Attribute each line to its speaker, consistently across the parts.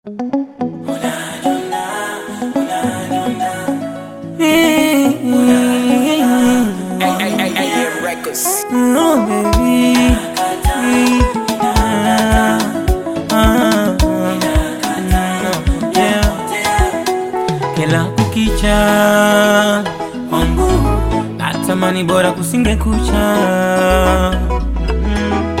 Speaker 1: No, baby. Ah, ah, yeah. Kila kukicha kwangu natamani bora kusinge kucha Mm.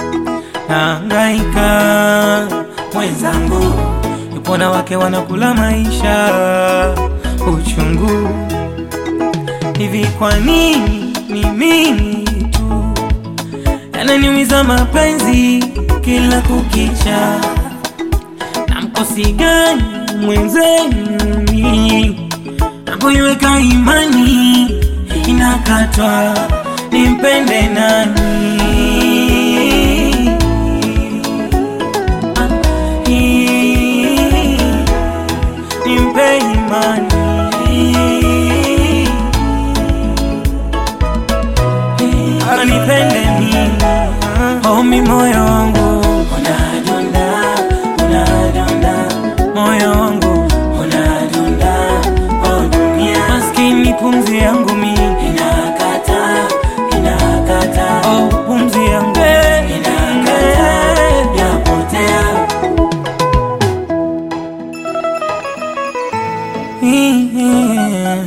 Speaker 1: Nahangaika mwenzangu, yupo na wake wanakula maisha uchungu hivi. Kwa nini ni mimi tu yananiumiza mapenzi kila kukicha? Na mkosi gani mwenzenu mimi napoiweka imani inakatwa, nimpende nani? Nimpe imani anipende mimi, omi moyo wangu unadunda, unadunda, moyo wangu unadunda, oh dunia, maskini pumzi yangu mimi inakata, inakata, oh pumzi yangu inakata, yapotea Yeah.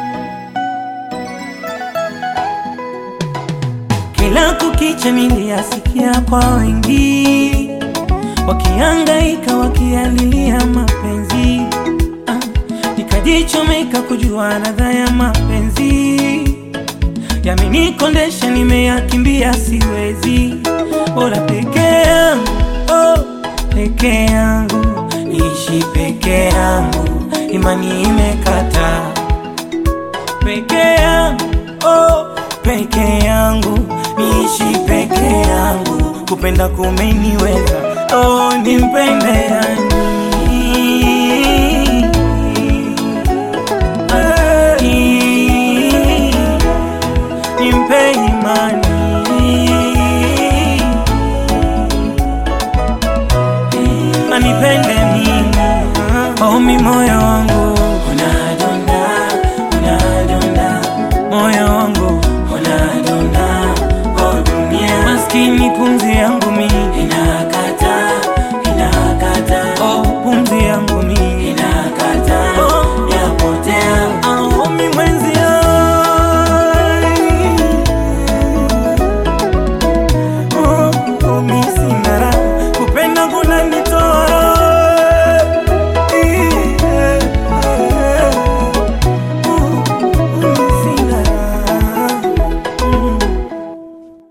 Speaker 1: Kila kukicha niliyasikia kwa wengi wakihangaika wakialilia mapenzi ah, nikajichomeka kujua radha ya mapenzi yamenikondesha, nimeyakimbia siwezi, bora peke yangu oh, peke yangu niishi peke yangu, imani imekata peke yangu oh, peke yangu niishi peke yangu, kupenda kumeniweza oh, nimpende yani nimpe imani anipende mimi omi moyo wangu